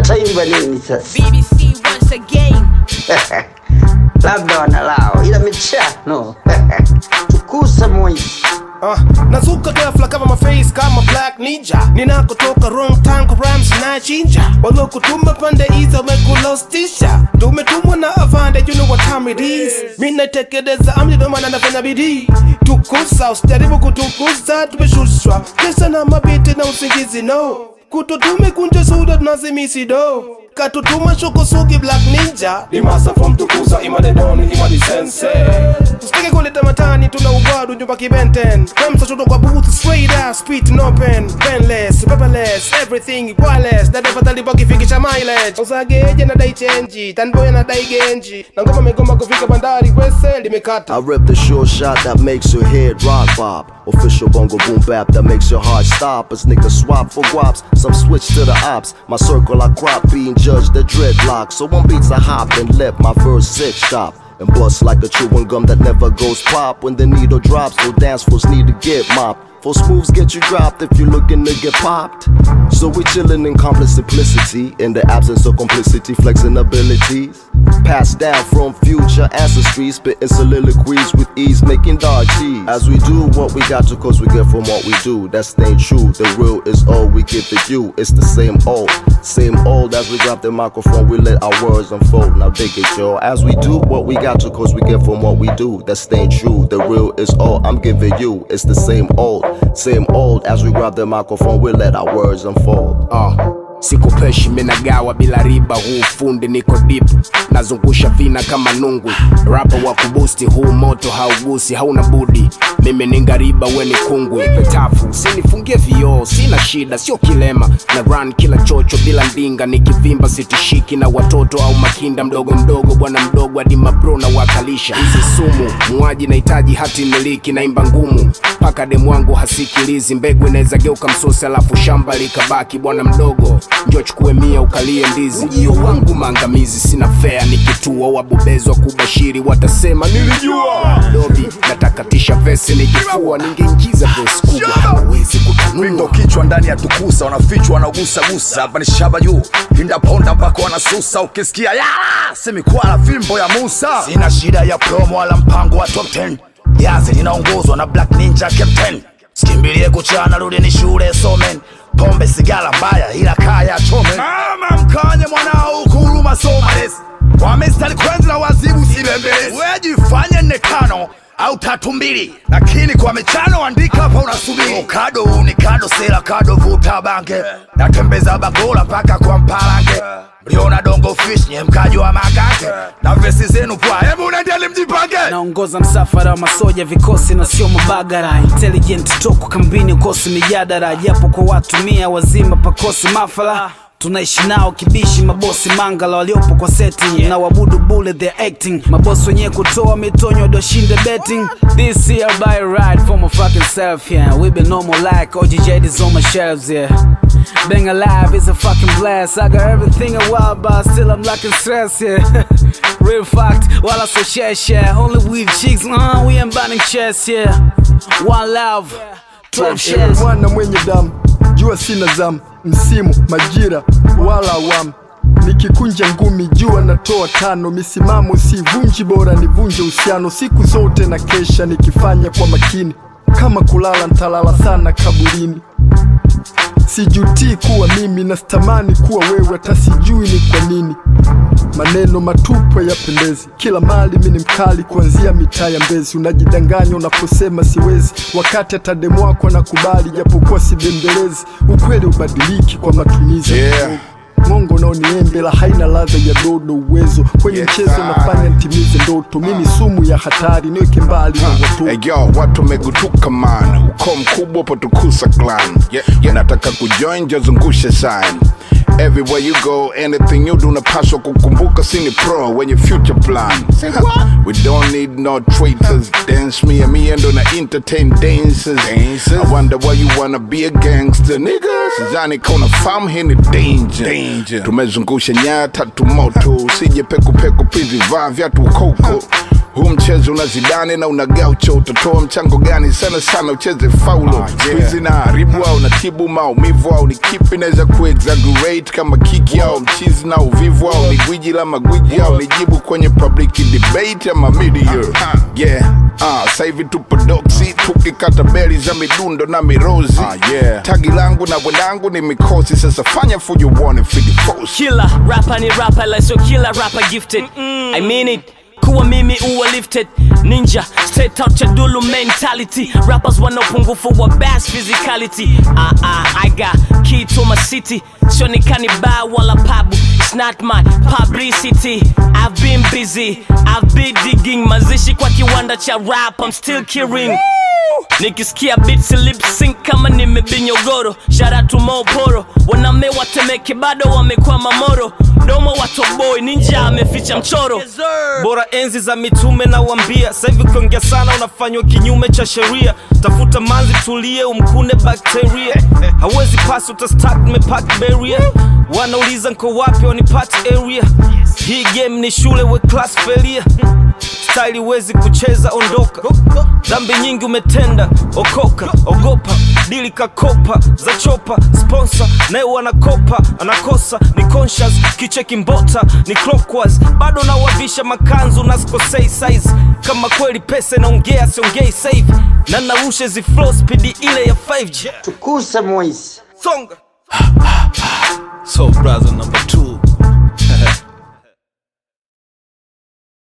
wataimba nini sasa? BBC once again. Labda wanalao, ila michano tukusa moisi Uh, nazuka ghafla kama maface kama black ninja ninakotoka wrong time kwa rhymes na chinja walokutuma pande hizo wamekulostisha tumetumwa na avande you know what time it is mimi natekeleza amri ndio maana nafanya bidii tukusa usijaribu kutukuza tumeshushwa pesa na mabiti na usingizi no kututume kunja suda tunazimisi do katutuma shokosugi black ninja ni masa from tukusa imadedoni imadi sense usitake kuleta matani tuna ugwadu nyumba kibenten Remsa shoto kwa booth straight out speed no pen penless paperless everything wireless na defa talipo kifikisha mileage usageje na dai chenji tanboy na dai genji na ngoma megoma kufika bandari kwese limekata I rip the sure shot that makes your head rock bob. Official bongo boom bap that makes your heart stop. As niggas swap for guaps, some switch to the ops. My circle I crop being judged the dreadlock. So one beats I hop and let my verse sit stop. And bust like a chewing gum that never goes pop. When the needle drops, so dance floors need to get mopped. For moves get you dropped if you looking to get popped. So we chillin' in complex simplicity, in the absence of complicity, flexing abilities. Passed down from future ancestry, spitting soliloquies with ease, making dog cheese. As we do what we got to, cause we get from what we do. That's ain't true. The real is all we give to you. It's the same old, same old. As we grab the microphone, we let our words unfold. Now dig it, y'all. As we do what we got to, cause we get from what we do. That's ain't true. The real is all I'm giving you. It's the same old, same old. As we grab the microphone, we let our words unfold. uh. sikupeshi menagawa bila riba huu fundi niko dip nazungusha vina kama nungwi rapa wa kubusti huu moto haugusi hauna budi mimi ni ngariba we ni kungwi petafu usinifungie vioo sina shida sio kilema na run kila chocho bila ndinga nikivimba sitishiki na watoto au makinda mdogo mdogo bwana mdogo hadi mabro na wakalisha hizi sumu muaji nahitaji hati miliki naimba ngumu mpaka demu wangu hasikilizi mbegu inaweza geuka msosi alafu shamba likabaki bwana mdogo njo chukue mia ukalie ndizi ujio wangu maangamizi sina fea nikitua wabobezwa kubashiri watasema nilijua dobi natakatisha vesi nikifua ningeingiza vesi kubwa hawezi kutanua Wingo kichwa ndani ya tukusa wanafichwa wanagusagusa hapa ni shaba juu pinda ponda mpaka wanasusa ukisikia yala semikwala fimbo ya Musa sina shida ya promo wala mpango wa top 10 yazi linaongozwa na Black Ninja Captain sikimbilie kuchana rudi ni shule somen pombe sigara mbaya ila kaya chome mama mkanye mwanao ukuruma somales wamestari kwenzi na wazibu sibembelezi wejifanye nne tano au tatu mbili lakini kwa michano andika hapa unasubiri kado uni kado sela kado vuta bange natembeza bagola mpaka kwa mpalange mliona dongo fish nye mkaji wa makake na vesi zenu pwa hebu nendeni mjipange naongoza msafara wa masoja vikosi na sio mabagara intelligent toko kambini ukosi mijadara japo kwa watu mia wazima pakosi mafala tunaishi nao kibishi mabosi mangala waliopo kwa setting na wabudu bule their acting mabosi wenyewe kutoa mitonyo walioshinda betting this year by ride for my fucking self yeah we been normal like OGJ is on my shelves yeah being alive is a fucking blast I got everything a while but still I'm lacking stress yeah real fact while I so share share only with chicks uh, we ain't burning chest yeah one love 12 Ewe shares Bwana mwenye damu, jua sina zamu, msimu, majira wala awamu. Nikikunja ngumi jua natoa tano, misimamo sivunji, bora nivunje uhusiano. Siku zote na kesha nikifanya kwa makini, kama kulala ntalala sana kaburini. Sijutii kuwa mimi na sitamani kuwa wewe, hata sijui ni kwa nini. Maneno matupu yapendezi, kila mali mimi ni mkali, kuanzia mitaa ya Mbezi. Unajidanganya unaposema siwezi, wakati hata demu wako anakubali, japokuwa sibembelezi. Ukweli ubadiliki kwa matumizi ya Yeah. kidogo. Mongo naoniembela haina ladha ya dodo, uwezo kwenye Yes, mchezo sir. nafanya ntimize ndoto. Mimi sumu ya hatari, niweke mbali na watoto. Hey, yo, watu wamegutuka man, uko mkubwa potukusa clan yeah, yeah. Nataka kujoin jazungushe sign Everywhere you go, anything you do unapaswa kukumbuka sini pro when your future plan We don't need no traitors Dance me and me and on entertain dancers I wonder why you wanna be a gangster nigga Sidhani kona famu hii ni danger, danger. Tumezungusha nyaya tatu moto Usije peku peku pizi vaa vyatu koko huu mchezo una zidane na una gaucho utatoa mchango gani sana sana ucheze faulo Ah, yeah. skuizi na haribu au natibu maumivu au ni kipi naweza kuexaggerate kama kiki au mchizi na uvivu au ni gwiji la magwiji au ni jibu kwenye public debate ama media yeah ah, sasa hivi tupo doksi tukikata beli za midundo na mirozi Ah, yeah. tagi langu na bwendangu ni mikosi sasa fanya fujo uone fidifosi killer rapper ni rapper like so killer rapper gifted i mean it kuwa mimi uwa lifted ninja straight out cha dulu mentality rappers wana upungufu wa bass physicality ah ah i got key to my city sionikani bar wala pabu it's not my publicity i've been busy i've been digging mazishi kwa kiwanda cha rap i'm still killing nikisikia beats lip sync kama nimebinyogoro sharatu moporo waname watemeke bado wamekwama moro domo watoboi ninja ameficha mchoro bora enzi za mitume na wambia sahivi ukiongea sana unafanywa kinyume cha sheria tafuta manzi tulie umkune bakteria hawezi pasi utastak mepak beria wanauliza nko wapi wanipati area hii game ni shule we class failure staili wezi kucheza ondoka dhambi nyingi umetenda okoka ogopa dili kakopa za chopa sponsor naye wanakopa anakosa ni conscious kicheki mbota ni clockwise bado nawavisha makanzu nasikosei size kama kweli pesa inaongea siongei save na narusha zi flow speed ile ya 5G tukusa moisi songa so brother number two